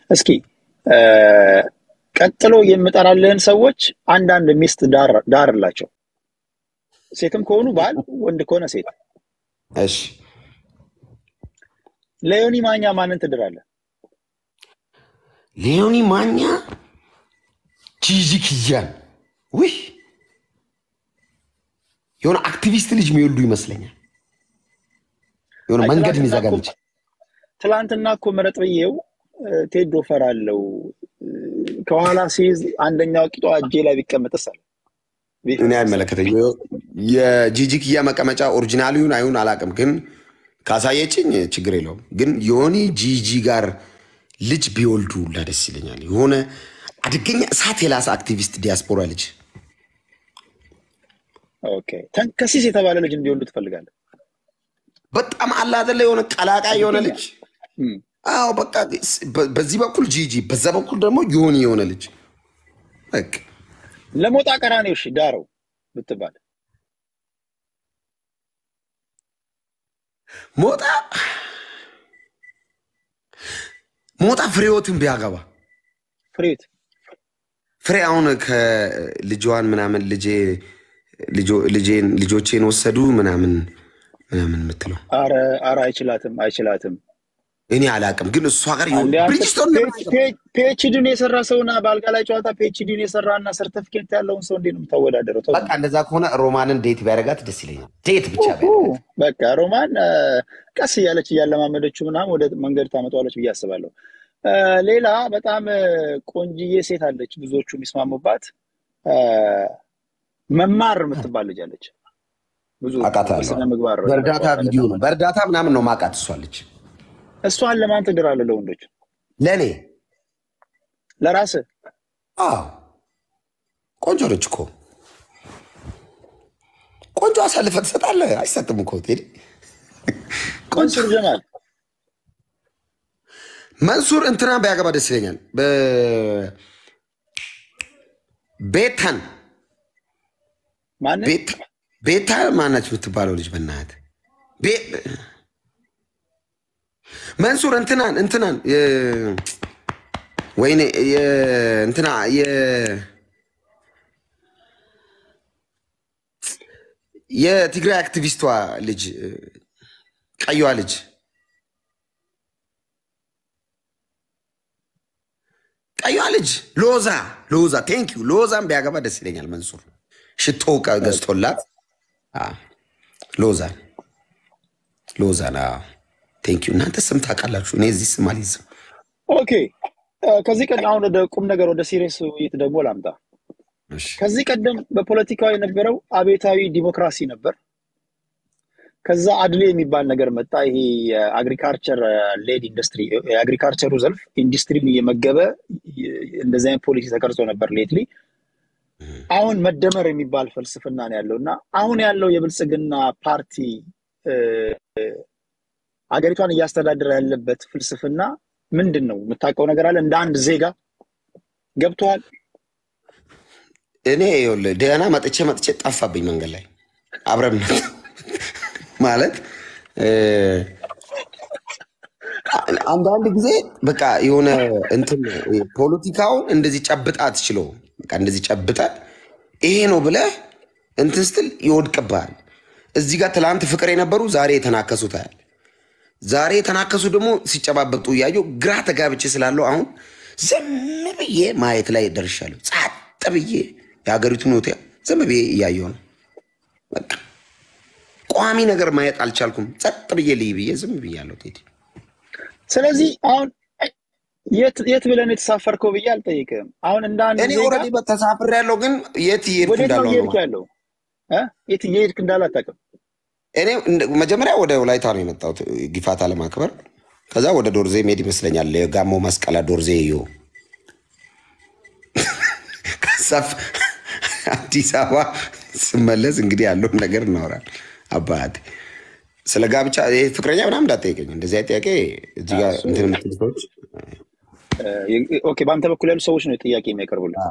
እስኪ ቀጥሎ የምጠራልህን ሰዎች አንዳንድ ሚስት ዳርላቸው። ሴትም ከሆኑ ባል፣ ወንድ ከሆነ ሴት። እሺ ለዮኒ ማኛ ማንን ትድራለህ? ሊዮኒ ማኛ ጂጂ ኪያን ውይ የሆነ አክቲቪስት ልጅ የሚወልዱ ይመስለኛል። የሆነ መንገድ የሚዘጋ ልጅ። ትላንትና እኮ ምረጥ ብዬው ቴዶ ፈራለው ከኋላ ሲይዝ አንደኛው ቂጧ እጄ ላይ ቢቀመጥስ አለ። እኔ አይመለከተኝ። የጂጂ ኪያ መቀመጫ ኦሪጂናሊውን አይሁን አላውቅም፣ ግን ካሳየችኝ ችግር የለውም። ግን የሆነ ጂጂ ጋር ልጅ ቢወልዱ ሁላ ደስ ይለኛል። የሆነ አደገኛ እሳት የላሰ አክቲቪስት ዲያስፖራ ልጅ ኦኬ፣ ተንከሲስ የተባለ ልጅ እንዲወልዱ ትፈልጋለህ? በጣም አለ አይደለ? የሆነ ቀላቃይ የሆነ ልጅ አዎ፣ በቃ በዚህ በኩል ጂጂ፣ በዛ በኩል ደግሞ የሆነ የሆነ ልጅ በቃ ለሞጣ ቀራኔው እሺ ዳረው ብትባል ሞጣ ሞጣ ፍሬዎትን ቢያገባ ፍሬት ፍሬ አሁን ከልጇን ምናምን ልጄ ልጄን ልጆቼን ወሰዱ ምናምን ምናምን የምትለው አረ አረ አይችላትም አይችላትም። እኔ አላውቅም፣ ግን እሷ ጋር ብሪጅስቶን ፒኤችዲን የሰራ ሰውና በአልጋ ላይ ጨዋታ ፒኤችዲን የሰራ እና ሰርተፊኬት ያለውን ሰው እንዴት ነው የምታወዳደረው? በቃ እንደዛ ከሆነ ሮማንን ዴት ቢያደርጋት ደስ ይለኛል። ዴት ብቻ በቃ ሮማን ቀስ እያለች እያለማመደችው ምናምን ወደ መንገድ ታመጣዋለች ብዬ አስባለሁ። ሌላ በጣም ቆንጅዬ ሴት አለች፣ ብዙዎቹ የሚስማሙባት መማር የምትባል ልጅ አለች። ብዙ ስነ ምግባር በእርዳታ ቪዲዮ ነው በእርዳታ ምናምን ነው ማቃት እሷለች። እሷን ለማን ትድራለህ? ለወንዶች? ለእኔ ለራስህ? አዎ ቆንጆ ነች እኮ ቆንጆ አሳልፈህ ትሰጣለህ። አይሰጥም እኮ ቴዲ። መንሱር ጀማል መንሱር እንትና ቢያገባ ደስ ይለኛል። ቤታን ማን ቤታ ማናች የምትባለው ልጅ በናት መንሱር እንትናን እንትናን ወይኔ እንትና የትግራይ አክቲቪስቷ ልጅ ቀይዋ ልጅ ቀይዋ ልጅ ሎዛ ሎዛ ቴንኪዩ ሎዛን ቢያገባ ደስ ይለኛል። መንሱር ሽቶ ገዝቶላት ሎዛን ሎዛን ቴንኪዩ። እናንተ ስም ታውቃላችሁ፣ እኔ እዚህ ስም አልይዝም። ኦኬ ከዚህ ቀደም አሁን ወደ ቁም ነገር ወደ ሲሪየስ ውይይት ደግሞ ላምጣ። ከዚህ ቀደም በፖለቲካው የነበረው አቤታዊ ዲሞክራሲ ነበር። ከዛ አድሌ የሚባል ነገር መጣ። ይሄ የአግሪካልቸር ሌድ ኢንዱስትሪ የአግሪካልቸሩ ዘርፍ ኢንዱስትሪን እየመገበ እንደዚህ አይነት ፖሊሲ ተቀርጾ ነበር ሌትሊ። አሁን መደመር የሚባል ፍልስፍና ነው ያለው እና አሁን ያለው የብልጽግና ፓርቲ አገሪቷን እያስተዳደረ ያለበት ፍልስፍና ምንድን ነው? የምታውቀው ነገር አለ? እንደ አንድ ዜጋ ገብተዋል? እኔ ይኸውልህ ደህና መጥቼ መጥቼ ጠፋብኝ መንገድ ላይ አብረን ማለት አንዳንድ ጊዜ በቃ የሆነ እንትን ፖለቲካውን እንደዚህ ጨብጣ አትችለው። በቃ እንደዚህ ጨብጠ ይሄ ነው ብለህ እንትን ስትል ይወድቅብሃል። እዚህ ጋር ትላንት ፍቅር የነበሩ ዛሬ የተናከሱ ታያል። ዛሬ የተናከሱ ደግሞ ሲጨባበጡ እያየሁ ግራ ተጋብቼ ስላለው አሁን ዝም ብዬ ማየት ላይ ደርሻለሁ። ጸጥ ብዬ የሀገሪቱን ሆቴል ዝም ብዬ እያየሁ ነው። በቃ ቋሚ ነገር ማየት አልቻልኩም። ጸጥ ብዬ ልይ ብዬ ዝም ብያለሁ። ቴዲ ስለዚህ አሁን የት ብለን የተሳፈርከው ብዬ አልጠይቅም። አሁን እንደ አንድ እኔ ኦልሬዲ ተሳፍሬ ያለው ግን የት እየሄድኩ ወዴት ነው እንዳለው እየሄድክ ነው። ያለው? እ? የት እየሄድክ እንዳለ አታውቅም። እኔ እንደ- መጀመሪያ ወደ ወላይታ ነው የመጣሁት ጊፋታ ለማክበር። ከዛ ወደ ዶርዜ መሄድ ይመስለኛል። የጋሞ መስቀላ ዶርዜ ዮ ከዛፍ አዲስ አበባ ስመለስ እንግዲህ ያለውን ነገር እናወራል። አባት ስለ ጋብቻ ይሄ ፍቅረኛ ምናምን እንዳጠይቀኝ እንደዚህ አይነት ጥያቄ እዚህ ጋር እሱ- እንትን የምትሉ ሰዎች እ፣ ኦኬ፣ በአንተ በኩል ያሉ ሰዎች ነው ጥያቄ የሚያቀርቡልህ።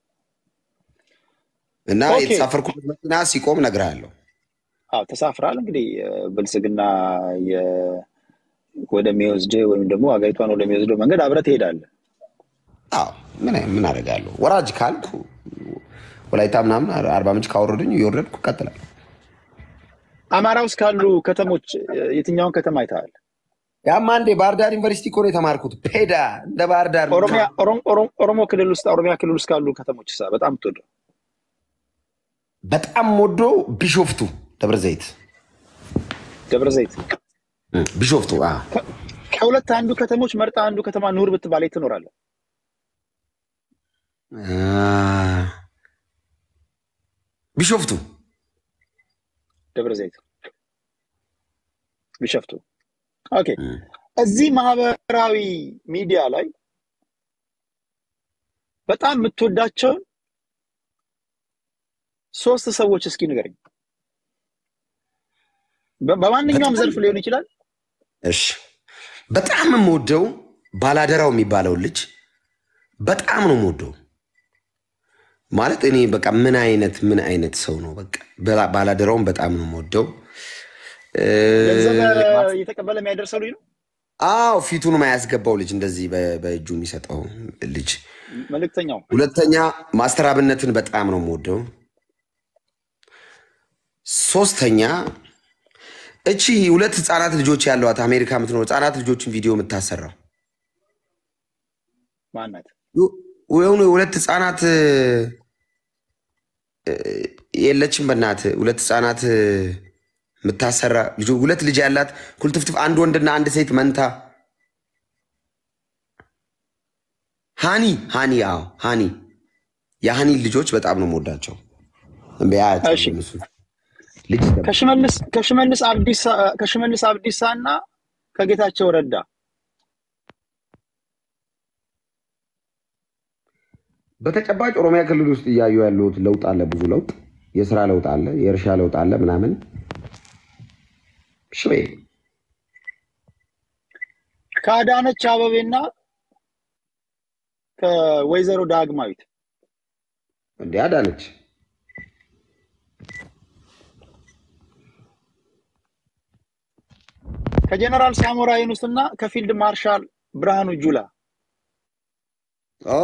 እና ኦኬ። የተሳፈርኩበት መኪና ሲቆም እነግርሃለሁ። አዎ ተሳፍራል። እንግዲህ እ፣ ብልጽግና የ- ወደሚወስድ ወይም ደግሞ ሀገሪቷን ወደሚወስደው መንገድ አብረህ ትሄዳለህ። አዎ ምን ምን አደርጋለሁ? ወራጅ ካልኩ ወላይታ ምናምን አርባ ምንጭ ካወረዱኝ እየወረድኩ እቀጥላለሁ። አማራ ውስጥ ካሉ ከተሞች የትኛውን ከተማ አይተሃል? ያማ እንዴ ባህር ዳር ዩኒቨርሲቲ እኮ ነው የተማርኩት። ፔዳ እንደ ባህር ዳር ኦሮሚያ ኦሮም- ኦሮም- ኦሮሞ ክልል ውስጥ ኦሮሚያ ክልል ውስጥ ካሉ ከተሞች ሳ በጣም የምትወደው በጣም ወዶ ቢሾፍቱ ደብረ ዘይት ደብረ ዘይት። እም፣ ቢሾፍቱ አዎ። ከ- ከሁለት አንዱ ከተሞች መርጣ አንዱ ከተማ ኑር ብትባል የት ትኖራለህ? አ፣ ቢሾፍቱ ደብረ ዘይት፣ ቢሸፍቱ። ኦኬ። እዚህ ማህበራዊ ሚዲያ ላይ በጣም የምትወዳቸውን ሶስት ሰዎች እስኪ ንገረኝ። በ- በማንኛውም ዘርፍ ሊሆን ይችላል። እሺ በጣም የምወደው ባላደራው የሚባለው ልጅ በጣም ነው የምወደው። ማለት እኔ በቃ ምን አይነት ምን አይነት ሰው ነው። በቃ በላ- ባላደራውን በጣም ነው የምወደው። እ፣ ገንዘብ እየተቀበለ የሚያደርሰው ልጅ ነው። አዎ ፊቱን ማያስገባው ልጅ እንደዚህ በ- በእጁ የሚሰጠው ልጅ። መልእክተኛው ሁለተኛ ማስተር አብነትን በጣም ነው የምወደው። ሶስተኛ እቺ ሁለት ህፃናት ልጆች ያለዋት አሜሪካ የምትኖር ህፃናት ልጆችን ቪዲዮ የምታሰራው ማናት? የሆኑ ሁለት ህፃናት እ፣ የለችም በእናት ሁለት ህፃናት እ፣ የምታሰራ ልጆ- ሁለት ልጅ ያላት ኩልትፍትፍ አንድ ወንድና አንድ ሴት መንታ ሃኒ ሃኒ አዎ ሃኒ የሃኒ ልጆች በጣም ነው የምወዳቸው። እምቢያቸው እሺ። እነሱ ልጅ ደግሞ ከሽመልስ ከሽመልስ አብዲሳ ከሽመልስ አብዲሳ እና ከጌታቸው ረዳ በተጨባጭ ኦሮሚያ ክልል ውስጥ እያዩ ያሉት ለውጥ አለ፣ ብዙ ለውጥ፣ የስራ ለውጥ አለ፣ የእርሻ ለውጥ አለ ምናምን ሽቤ ከአዳነች አበቤና ከወይዘሮ ዳግማዊት እንዲ አዳነች ከጀነራል ሳሞራ ዩኑስ እና ከፊልድ ማርሻል ብርሃኑ ጁላ ኦ፣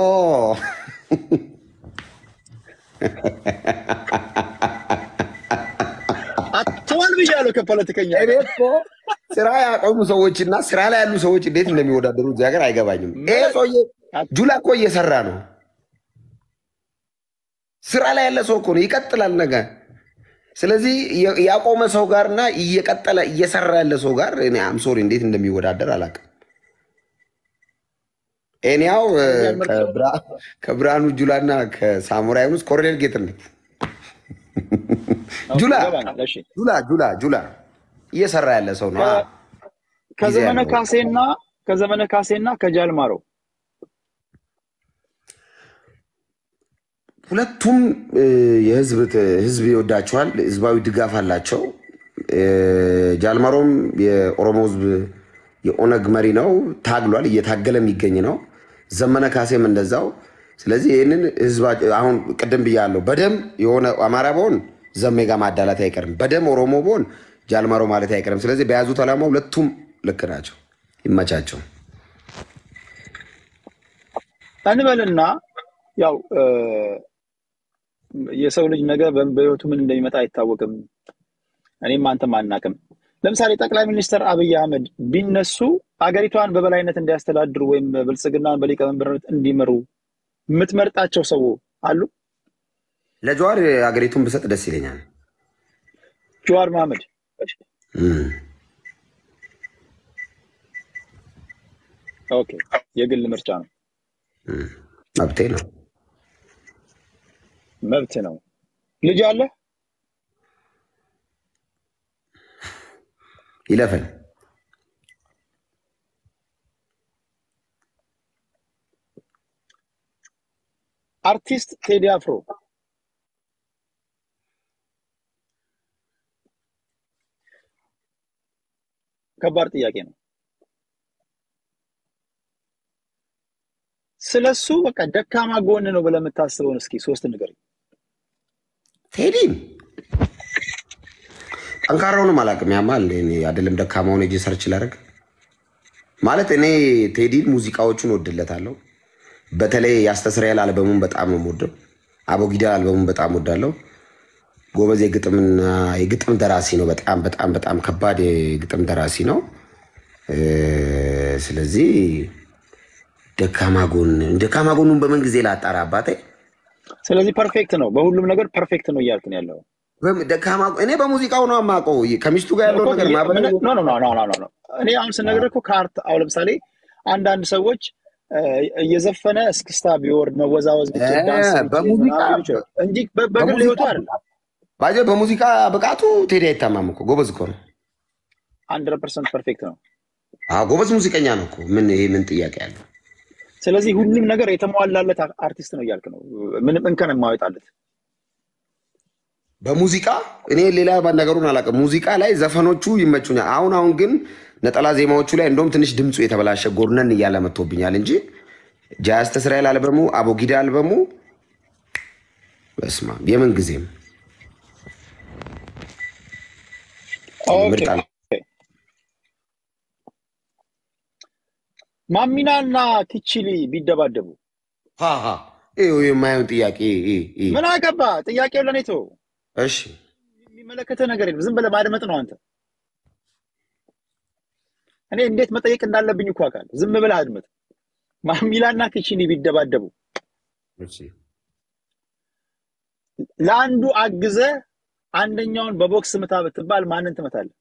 አትዋል ብያለሁ። ከፖለቲከኛ እኔ እኮ ስራ ያቆሙ ሰዎችና ስራ ላይ ያሉ ሰዎች እንዴት እንደሚወዳደሩ እዚህ ሀገር አይገባኝም። ይሄ ሰውዬ ጁላ እኮ እየሰራ ነው። ስራ ላይ ያለ ሰው እኮ ነው፣ ይቀጥላል ነገ። ስለዚህ የ- ያቆመ ሰው ጋርና እየቀጠለ እየሰራ ያለ ሰው ጋር እኔ አም ሶሪ እንዴት እንደሚወዳደር አላውቅም። ኤኒያው ከብርሃኑ ጁላና ከሳሙራ ዩኑስ ኮሎኔል ጌትነት ጁላ ይገባኛል። እሺ። ጁላ ጁላ ጁላ እየሰራ ያለ ሰው ነው። ከ- ከዘመነ ያለው። ካሴና ከዘመነ ካሴና ከጃልማሮ ሁለቱም እ፣ የህዝብ ህዝብ ይወዳቸዋል። ህዝባዊ ድጋፍ አላቸው። እ፣ ጃልማሮም የኦሮሞ ህዝብ የኦነግ መሪ ነው። ታግሏል፣ እየታገለ የሚገኝ ነው። ዘመነ ካሴም እንደዛው። ስለዚህ ይህንን ህዝባ አሁን ቅድም ብያለሁ። በደም የሆነ አማራ በሆን ዘሜ ጋር ማዳላት አይቀርም። በደም ኦሮሞ በሆን ጃልማሮ ማለት አይቀርም። ስለዚህ በያዙት ዓላማ ሁለቱም ልክ ናቸው። ይመቻቸው። እንበልና ያው እ፣ የሰው ልጅ ነገ በ- በህይወቱ ምን እንደሚመጣ አይታወቅም። እኔም አንተም አናቅም። ለምሳሌ ጠቅላይ ሚኒስትር አብይ አህመድ ቢነሱ አገሪቷን በበላይነት እንዲያስተዳድሩ ወይም ብልጽግናን በሊቀመንበርነት እንዲመሩ የምትመርጣቸው ሰው አሉ? ለጀዋር አገሪቱን ብሰጥ ደስ ይለኛል። ጀዋር መሐመድ እም። ኦኬ፣ የግል ምርጫ ነው፣ መብቴ ነው። መብት ነው። ልጅ አለ? ይለፈኝ። አርቲስት ቴዲ አፍሮ ከባድ ጥያቄ ነው። ስለሱ በቃ ደካማ ጎን ነው ብለህ የምታስበውን እስኪ ሶስት ንገረኝ። ቴዲን ጠንካራውንም አላውቅም። ያማል እኔ አይደለም ደካማውን ሄጄ ሰርች ላደርግ ማለት እኔ ቴዲን ሙዚቃዎቹን ወድለታለሁ። በተለይ ያስተስራኤል አልበሙን በጣም ነው የምወደው። አቦጊዳ አልበሙን በጣም ወዳለው። ጎበዝ የግጥምና የግጥም ደራሲ ነው። በጣም በጣም በጣም ከባድ የግጥም ደራሲ ነው። እ፣ ስለዚህ ደካማ ጎን ደካማ ጎኑን በምን ጊዜ ላጣራ አባቴ ስለዚህ ፐርፌክት ነው፣ በሁሉም ነገር ፐርፌክት ነው እያልክ ነው ያለው። በም- ደካማ እኔ በሙዚቃው ነው የማውቀው። ከሚስቱ ጋር ያለው እኮ ነገር የ- ማህበራዊ ምን- ኖ ኖ ኖ ኖ ኖ ኖ ኖ። እኔ አሁን ስነግርህ እኮ ከአርት አሁን ለምሳሌ አንዳንድ ሰዎች እ፣ እየዘፈነ እስክስታ ቢወርድ መወዛወዝ ቢችል እ፣ ዳንስ ቢችል በሙዚቃ ምናምን ሊሆን ይችላል እንጂ በ- በግል በሙዚቃ ህይወቱ አይደለም። ባጀ በሙዚቃ ብቃቱ ቴዲ አይታማም እኮ ጎበዝ እኮ ነው። ሀንድረድ ፐርሰንት ፐርፌክት ነው። አዎ ጎበዝ ሙዚቀኛ ነው እኮ ምን ይሄ ምን ጥያቄ አለው? ስለዚህ ሁሉም ነገር የተሟላለት አ- አርቲስት ነው እያልክ ነው፣ ምንም እንከን የማይወጣለት። በሙዚቃ እኔ ሌላ ነገሩን አላውቅም። ሙዚቃ ላይ ዘፈኖቹ ይመቹኛል። አሁን አሁን ግን ነጠላ ዜማዎቹ ላይ እንደውም ትንሽ ድምፁ የተበላሸ ጎርነን እያለ መጥቶብኛል እንጂ ጃስት እስራኤል አልበሙ፣ አቦጊዳ አልበሙ በስማ የምን ጊዜም ኦኬ ምርጥ አልበም። ማሚና እና ኪቺሊ ቢደባደቡ ሀ ሀ ይኸው የማየውን ጥያቄ ይ ይ ምን አገባ? ጥያቄው ለኔ ተወው። እሺ የሚመለከተ ነገር የለም። ዝም ብለህ ማድመጥ ነው አንተ። እኔ እንዴት መጠየቅ እንዳለብኝ እኮ አውቃለሁ። ዝም ብለህ አድምጥ። ማሚላና ኪቺኒ ቢደባደቡ እሺ ለአንዱ አግዘ አንደኛውን በቦክስ ምታ ብትባል ማንን ትመታለህ?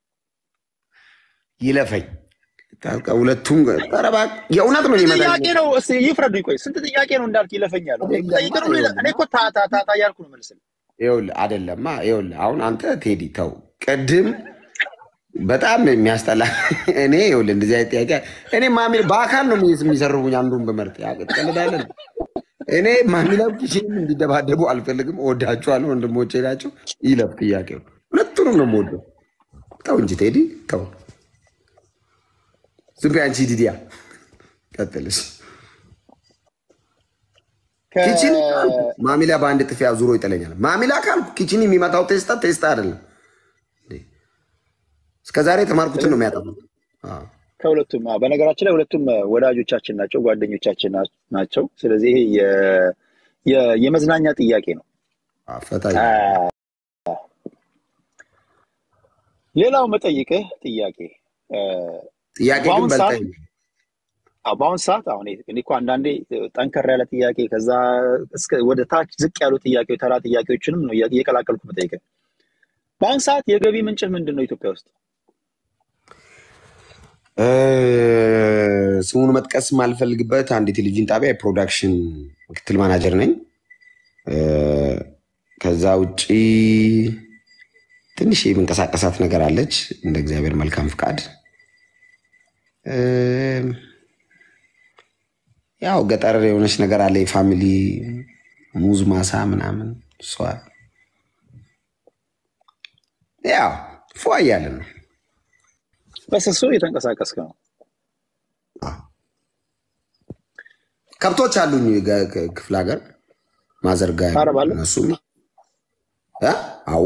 ይለፈኝ ታልቃ ሁለቱም ኧረ እባክህ የእውነት ነው ስንት የሚመጣኝ ጥያቄ ነው? እስኪ ይፍረዱኝ። ቆይ ስንት ጥያቄ ነው እንዳልክ ይለፈኛል። ጠይቅ ነው። እኔ እኮ ታታ ታታ እያልኩ ነው መልስልህ። ይኸውልህ አይደለማ ይኸውልህ አሁን አንተ ቴዲ ተው ቅድም በጣም የሚያስጠላ እኔ ይኸውልህ እንደዚህ አይነት ጥያቄ እኔ ማሚ በአካል ነው የሚስ- የሚሰርቡኝ አንዱን በመርጥ ያቀጥልዳለን እኔ ማሚላ ኪችንም እንዲደባደቡ አልፈልግም እወዳቸዋለሁ ወንድሞቼ ናቸው ይለፍ ጥያቄው ሁለቱንም ነው የምወደው ተው እንጂ ቴዲ ተው ዝም በይ አንቺ ዲዲያ ቀጥልሽ ከ- ኪችን ካልኩ ማሚላ በአንድ ጥፊ ዙሮ ይጥለኛል። ማሚላ ካልኩ ኪችን የሚመታው ቴስታ ቴስታ አይደለም። እስከ ዛሬ የተማርኩትን ነው የሚያጠፉት። አዎ። ከሁለቱም አዎ፣ በነገራችን ላይ ሁለቱም ወዳጆቻችን ናቸው፣ ጓደኞቻችን ና- ናቸው። ስለዚህ ይሄ የ- የ- የመዝናኛ ጥያቄ ነው። አዎ፣ ፈታ አ፣ ሌላው መጠይቅህ ጥያቄ አ፣ ጥያቄ ግን በአሁን ሰዓት በልጠኝ አዎ፣ በአሁን ሰዓት አሁን እኔ እኮ አንዳንዴ ጠንከር ያለ ጥያቄ ከዛ እስከ ወደ ታች ዝቅ ያሉ ጥያቄዎች ተራ ጥያቄዎችንም ነው እያ- እየቀላቀልኩ መጠይቅህ። በአሁን ሰዓት የገቢ ምንጭህ ምንድን ነው ኢትዮጵያ ውስጥ? እ፣ ስሙን መጥቀስ የማልፈልግበት አንድ የቴሌቪዥን ጣቢያ የፕሮዳክሽን ምክትል ማናጀር ነኝ። እ፣ ከዛ ውጪ ትንሽ የምንቀሳቀሳት ነገር አለች እንደ እግዚአብሔር መልካም ፍቃድ። እ፣ ያው ገጠር የሆነች ነገር አለ የፋሚሊ ሙዝ ማሳ ምናምን እሷ ያው ፏ እያለን ነው። በስሱ እየተንቀሳቀስክ ነው። ከብቶች አሉኝ ገ- ከ- ክፍለ ሀገር ማዘርጋ ያሉ ታረባለህ? እነሱም እ? አዋ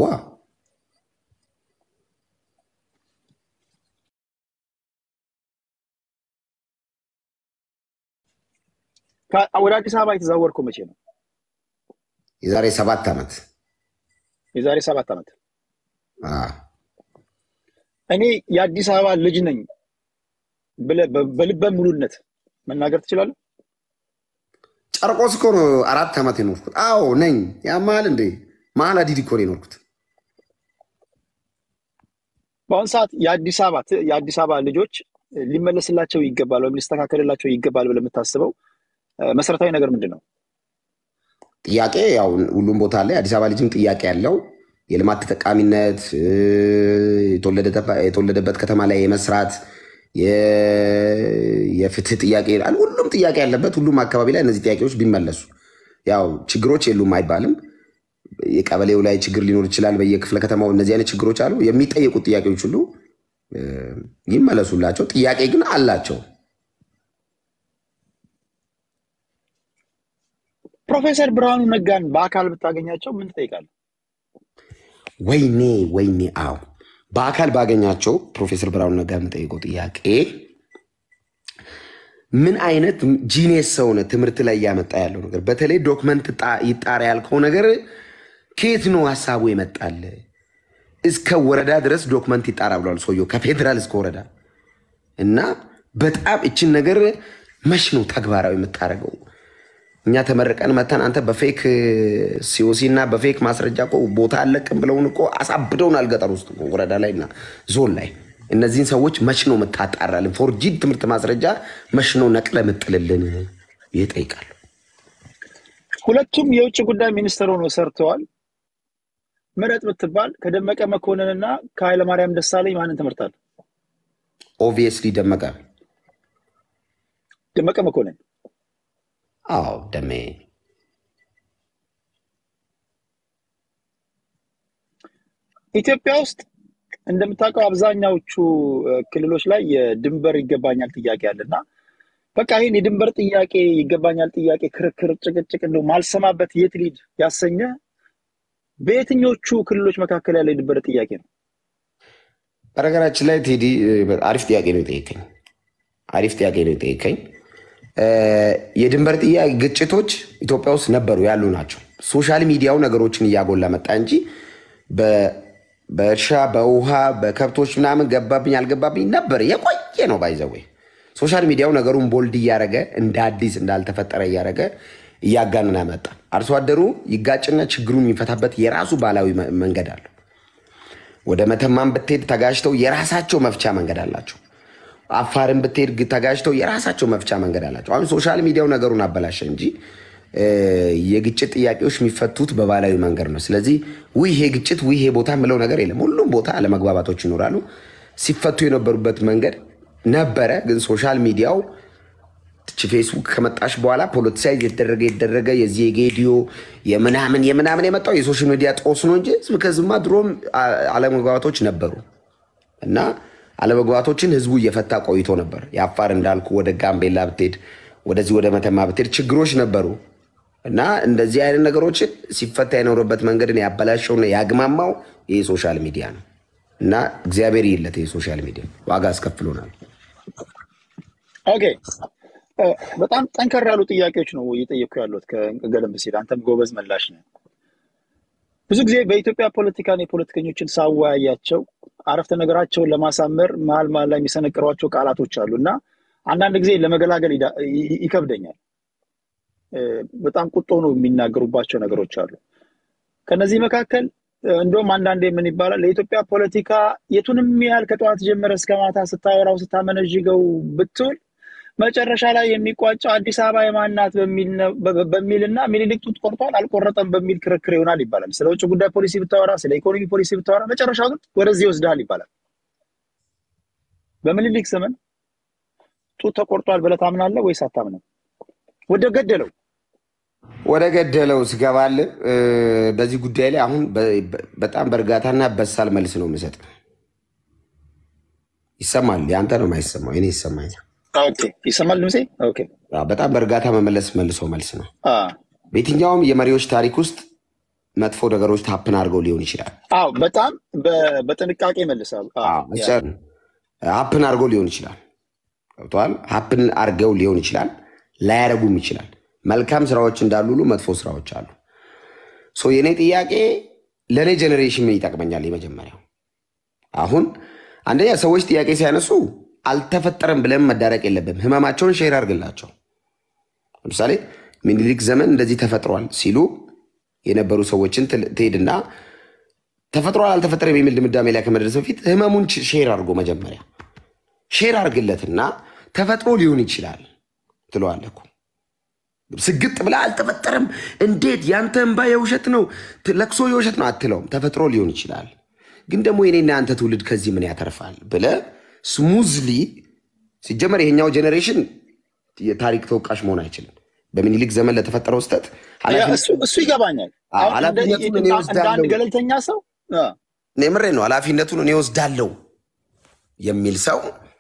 ከ- ወደ አዲስ አበባ የተዛወርከው መቼ ነው? የዛሬ ሰባት ዓመት የዛሬ ሰባት ዓመት። አ፣ እኔ የአዲስ አበባ ልጅ ነኝ ብለህ በ- በልበ ሙሉነት መናገር ትችላለህ? ጨርቆስ እኮ ነው አራት ዓመት የኖርኩት። አዎ ነኝ። ያማል እንዴ መሀል አዲድ እኮ ነው የኖርኩት። በአሁኑ ሰዓት የአዲስ አበባ ት- የአዲስ አበባ ልጆች ሊመለስላቸው ይገባል ወይም ሊስተካከልላቸው ይገባል ብለህ የምታስበው እ፣ መሰረታዊ ነገር ምንድን ነው? ጥያቄ ያው ሁሉም ቦታ ላይ አዲስ አበባ ልጅም ጥያቄ ያለው የልማት ተጠቃሚነት እ፣ የተወለደተ- የተወለደበት ከተማ ላይ የመስራት የ- የፍትህ ጥያቄ ይላል። ሁሉም ጥያቄ ያለበት ሁሉም አካባቢ ላይ እነዚህ ጥያቄዎች ቢመለሱ ያው ችግሮች የሉም አይባልም። የቀበሌው ላይ ችግር ሊኖር ይችላል። በየክፍለ ከተማው እነዚህ አይነት ችግሮች አሉ። የሚጠየቁት ጥያቄዎች ሁሉ እ፣ ይመለሱላቸው። ጥያቄ ግን አላቸው። ፕሮፌሰር ብርሃኑ ነጋን በአካል ብታገኛቸው ምን ትጠይቃለህ? ወይኔ ወይኔ፣ አዎ በአካል ባገኛቸው ፕሮፌሰር ብርሃኑ ነጋ የምጠይቀው ጥያቄ ምን አይነት ጂኔስ ሰውነ ትምህርት ላይ እያመጣ ያለው ነገር በተለይ ዶክመንት ይጣራ ያልከው ነገር ከየት ነው ሀሳቡ የመጣል? እስከ ወረዳ ድረስ ዶክመንት ይጣራ ብለዋል ሰውየው ከፌዴራል እስከ ወረዳ እና በጣም እችን ነገር መች ነው ተግባራዊ የምታደርገው? እኛ ተመርቀን መተን አንተ በፌክ ሲኦሲ እና በፌክ ማስረጃ እኮ ቦታ አለቅም ብለውን እኮ አሳብደውናል። ገጠር ውስጥ እኮ ወረዳ ላይ እና ዞን ላይ እነዚህን ሰዎች መች ነው የምታጣራልን? ፎርጂድ ትምህርት ማስረጃ መች ነው ነቅለ ምጥልልን? ይጠይቃሉ። ሁለቱም የውጭ ጉዳይ ሚኒስትር ሆኖ ሰርተዋል። ምረጥ ብትባል ከደመቀ መኮንንና ከኃይለማርያም ደሳለኝ ማንን ትምህርታል? ኦብቪየስሊ ደመቀ ደመቀ መኮንን አዎ ደሜ ኢትዮጵያ ውስጥ እንደምታውቀው አብዛኛዎቹ ክልሎች ላይ የድንበር ይገባኛል ጥያቄ አለ እና በቃ ይህን የድንበር ጥያቄ ይገባኛል ጥያቄ ክርክር፣ ጭቅጭቅ እንደው ማልሰማበት የት ሊድ ያሰኘ በየትኞቹ ክልሎች መካከል ያለ የድንበር ጥያቄ ነው? በነገራችን ላይ ቴዲ አሪፍ ጥያቄ ነው የጠየቀኝ። አሪፍ ጥያቄ ነው የጠየቀኝ። የድንበር ጥያቄ ግጭቶች ኢትዮጵያ ውስጥ ነበሩ ያሉ ናቸው። ሶሻል ሚዲያው ነገሮችን እያጎላ መጣ እንጂ በእርሻ በውሃ በከብቶች ምናምን ገባብኝ አልገባብኝ ነበር የቆየ ነው ባይዘወይ ሶሻል ሚዲያው ነገሩን ቦልድ እያደረገ እንደ አዲስ እንዳልተፈጠረ እያደረገ እያጋነነ መጣ። አርሶ አደሩ ይጋጭና ችግሩን የሚፈታበት የራሱ ባህላዊ መንገድ አለው። ወደ መተማን ብትሄድ ተጋጅተው የራሳቸው መፍቻ መንገድ አላቸው። አፋርን ብትሄድ ተጋጅተው የራሳቸው መፍቻ መንገድ አላቸው። አሁን ሶሻል ሚዲያው ነገሩን አበላሸ እንጂ የግጭት ጥያቄዎች የሚፈቱት በባህላዊ መንገድ ነው። ስለዚህ ውይ ይሄ ግጭት ውይ ይሄ ቦታ የምለው ነገር የለም። ሁሉም ቦታ አለመግባባቶች ይኖራሉ። ሲፈቱ የነበሩበት መንገድ ነበረ። ግን ሶሻል ሚዲያው ፌስቡክ ከመጣሽ በኋላ ፖለቲሳይዝ የተደረገ የተደረገ የዚህ የጌዲዮ የምናምን የምናምን የመጣው የሶሻል ሚዲያ ጦስ ነው እንጂ ህዝብ ከዝማ ድሮም አለመግባባቶች ነበሩ እና አለመግባባቶችን ህዝቡ እየፈታ ቆይቶ ነበር። የአፋር እንዳልኩ ወደ ጋምቤላ ብትሄድ፣ ወደዚህ ወደ መተማ ብትሄድ ችግሮች ነበሩ እና እንደዚህ አይነት ነገሮችን ሲፈታ የኖረበት መንገድን ያበላሸውና ያግማማው ይህ ሶሻል ሚዲያ ነው እና እግዚአብሔር ይለት የሶሻል ሚዲያ ዋጋ አስከፍሎናል። ኦኬ በጣም ጠንከር ያሉ ጥያቄዎች ነው እየጠየኩ ያሉት ከገለም ሲል አንተም ጎበዝ መላሽ ነው። ብዙ ጊዜ በኢትዮጵያ ፖለቲካን የፖለቲከኞችን ሳወያያቸው አረፍተ ነገራቸውን ለማሳመር መሀል መሀል ላይ የሚሰነቅሯቸው ቃላቶች አሉ እና አንዳንድ ጊዜ ለመገላገል ይከብደኛል። በጣም ቁጦ ነው የሚናገሩባቸው ነገሮች አሉ። ከነዚህ መካከል እንደውም አንዳንዴ ምን ይባላል ለኢትዮጵያ ፖለቲካ የቱንም ያህል ከጠዋት ጀመረ እስከ ማታ ስታወራው ስታመነዥገው ብትውል መጨረሻ ላይ የሚቋጨው አዲስ አበባ የማናት በሚልና ሚኒሊክ ጡት ቆርጧል አልቆረጠም በሚል ክርክር ይሆናል ይባላል። ስለ ውጭ ጉዳይ ፖሊሲ ብታወራ፣ ስለ ኢኮኖሚ ፖሊሲ ብታወራ መጨረሻው ግን ወደዚህ ይወስድሃል ይባላል። በሚኒሊክ ዘመን ጡት ተቆርጧል ብለህ ታምናለህ ወይስ አታምንም? ወደ ገደለው ወደ ገደለው ስገባል በዚህ ጉዳይ ላይ አሁን በጣም በእርጋታና በሳል መልስ ነው የምሰጥ። ይሰማል። የአንተ ነው የማይሰማው፣ እኔ ይሰማኛል። ይሰማል ድምፄ? በጣም በእርጋታ መመለስ መልሶ መልስ ነው። በየትኛውም የመሪዎች ታሪክ ውስጥ መጥፎ ነገሮች ታፕን አድርገው ሊሆን ይችላል። አዎ፣ በጣም በጥንቃቄ መልሳል። ሀፕን አድርገው ሊሆን ይችላል። ገብተዋል። ሀፕን አድርገው ሊሆን ይችላል፣ ላያረጉም ይችላል። መልካም ስራዎች እንዳሉ ሁሉ መጥፎ ስራዎች አሉ። የእኔ ጥያቄ ለእኔ ጀኔሬሽን ምን ይጠቅመኛል? የመጀመሪያው አሁን አንደኛ ሰዎች ጥያቄ ሲያነሱ አልተፈጠረም ብለን መዳረቅ የለብም። ህመማቸውን ሼር አድርግላቸው። ለምሳሌ ሚኒሊክ ዘመን እንደዚህ ተፈጥሯል ሲሉ የነበሩ ሰዎችን ትሄድና ተፈጥሯል አልተፈጠረም የሚል ድምዳሜ ላይ ከመድረስ በፊት ህመሙን ሼር አድርጎ መጀመሪያ ሼር አድርግለትና ተፈጥሮ ሊሆን ይችላል ትለዋለህ እኮ ስግጥ ብላ አልተፈጠረም፣ እንዴት ያንተ እንባ የውሸት ነው፣ ለቅሶ የውሸት ነው አትለውም። ተፈጥሮ ሊሆን ይችላል፣ ግን ደግሞ የኔና አንተ ትውልድ ከዚህ ምን ያተርፋል ብለህ ስሙዝሊ ሲጀመር ይሄኛው ጄኔሬሽን የታሪክ ተወቃሽ መሆን አይችልም። በሚኒሊክ ዘመን ለተፈጠረው ስህተት እሱ ይገባኛል። እንደ አንድ ገለልተኛ ሰው ምሬ ነው ኃላፊነቱን እኔ ወስዳለው የሚል ሰው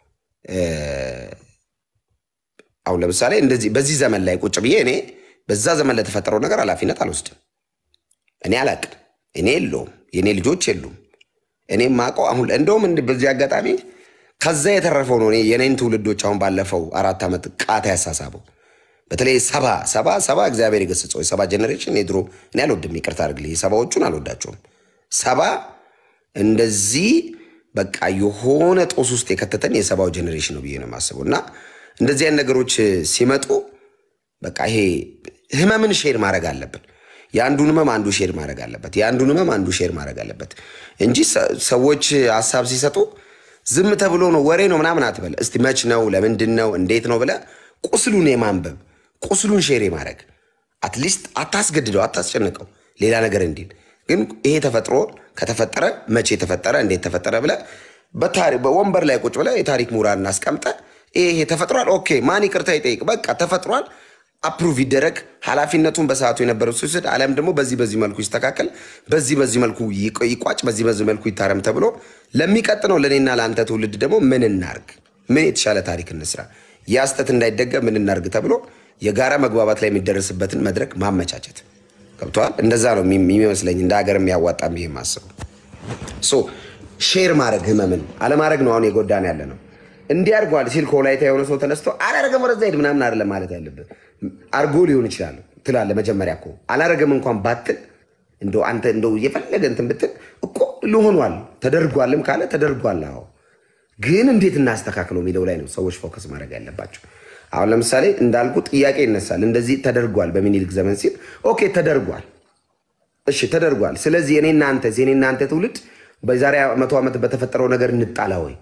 አሁን ለምሳሌ እንደዚህ በዚህ ዘመን ላይ ቁጭ ብዬ እኔ በዛ ዘመን ለተፈጠረው ነገር ኃላፊነት አልወስድም። እኔ አላቅም። እኔ የለውም፣ የእኔ ልጆች የሉም። እኔ ማውቀው አሁን እንደውም በዚህ አጋጣሚ ከዛ የተረፈው ነው እኔ የኔን ትውልዶች አሁን ባለፈው አራት ዓመት ቃታ ያሳሳበው በተለይ ሰባ ሰባ ሰባ እግዚአብሔር የገሰጸው የሰባ ጀኔሬሽን የድሮ እኔ አልወድም፣ ይቅርታ አድርግልኝ፣ የሰባዎቹን አልወዳቸውም። ሰባ እንደዚህ በቃ የሆነ ጦስ ውስጥ የከተተን የሰባው ጀኔሬሽን ነው ብዬ ነው የማስበው። እና እንደዚህ አይነት ነገሮች ሲመጡ በቃ ይሄ ህመምን ሼር ማድረግ አለብን። የአንዱን ህመም አንዱ ሼር ማድረግ አለበት። የአንዱን ህመም አንዱ ሼር ማድረግ አለበት እንጂ ሰዎች ሀሳብ ሲሰጡ ዝም ተብሎ ነው ወሬ ነው ምናምን አትበል። እስቲ መች ነው ለምንድን ነው እንዴት ነው ብለህ ቁስሉን የማንበብ ቁስሉን ሼር የማድረግ አትሊስት አታስገድደው፣ አታስጨንቀው ሌላ ነገር እንዲል ግን ይሄ ተፈጥሮ ከተፈጠረ መቼ ተፈጠረ እንዴት ተፈጠረ ብለህ በወንበር ላይ ቁጭ ብለህ የታሪክ ምሁራን እናስቀምጠ ይሄ ተፈጥሯል፣ ኦኬ ማን ይቅርታ ይጠይቅ፣ በቃ ተፈጥሯል፣ አፕሩቭ ይደረግ፣ ኃላፊነቱን በሰዓቱ የነበረው ሲወስድ፣ አሊያም ደግሞ በዚህ በዚህ መልኩ ይስተካከል፣ በዚህ በዚህ መልኩ ይቋጭ፣ በዚህ በዚህ መልኩ ይታረም ተብሎ ለሚቀጥለው ለእኔና ለአንተ ትውልድ ደግሞ ምን እናርግ፣ ምን የተሻለ ታሪክ እንስራ፣ ያ ስህተት እንዳይደገም ምን እናርግ ተብሎ የጋራ መግባባት ላይ የሚደረስበትን መድረክ ማመቻቸት ገብተዋል። እንደዛ ነው የሚመስለኝ እንደ ሀገር የሚያዋጣም ብዬ የማስበው። ሶ ሼር ማድረግ ህመምን አለማድረግ ነው አሁን የጎዳን ያለ ነው። እንዲህ አድርጓል ሲል ከወላይታ የሆነ ሰው ተነስቶ አላረገም ወደዛ ሂድ ምናምን አይደለም ማለት ያለብህ። አርጎ ሊሆን ይችላል ትላለህ። መጀመሪያ እኮ አላረገም እንኳን ባትል እንደው አንተ እንደው የፈለገ እንትን ብትል እኮ ልሆኗል ተደርጓልም ካለ ተደርጓል። አዎ ግን እንዴት እናስተካክለው የሚለው ላይ ነው ሰዎች ፎከስ ማድረግ ያለባቸው። አሁን ለምሳሌ እንዳልኩ ጥያቄ ይነሳል። እንደዚህ ተደርጓል በሚኒልክ ዘመን ሲል ኦኬ ተደርጓል፣ እሺ ተደርጓል። ስለዚህ የኔ እናንተ የኔ እናንተ ትውልድ በዛሬ መቶ ዓመት በተፈጠረው ነገር እንጣላ ወይ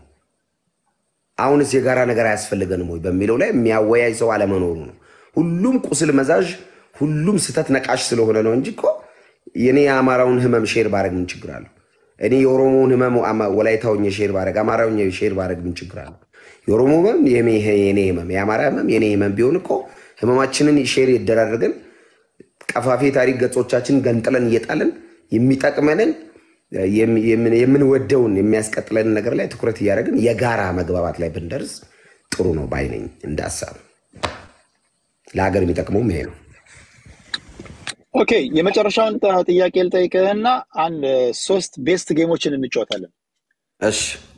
አሁንስ የጋራ ነገር አያስፈልገንም ወይ በሚለው ላይ የሚያወያይ ሰው አለመኖሩ ነው። ሁሉም ቁስል መዛዥ፣ ሁሉም ስህተት ነቃሽ ስለሆነ ነው እንጂ እኮ የኔ የአማራውን ህመም ሼር ባረግ ምን ችግር አለው? እኔ የኦሮሞውን ህመም ወላይታውኝ ሼር ባረግ፣ አማራውኝ ሼር ባረግ ምን ችግር አለው? የኦሮሞ ህመም የኔ ህመም፣ የአማራ ህመም የኔ ህመም ቢሆን እኮ ህመማችንን ሼር ይደራረግን ቀፋፊ ታሪክ ገጾቻችን ገንጥለን እየጣለን የሚጠቅመንን የምንወደውን የሚያስቀጥለንን ነገር ላይ ትኩረት እያደረግን የጋራ መግባባት ላይ ብንደርስ ጥሩ ነው ባይነኝ። እንደ ሀሳብ ለሀገር የሚጠቅመውም ይሄ ነው። ኦኬ የመጨረሻውን ጥያቄ ልጠይቅህና አንድ ሶስት ቤስት ጌሞችን እንጫወታለን። እሺ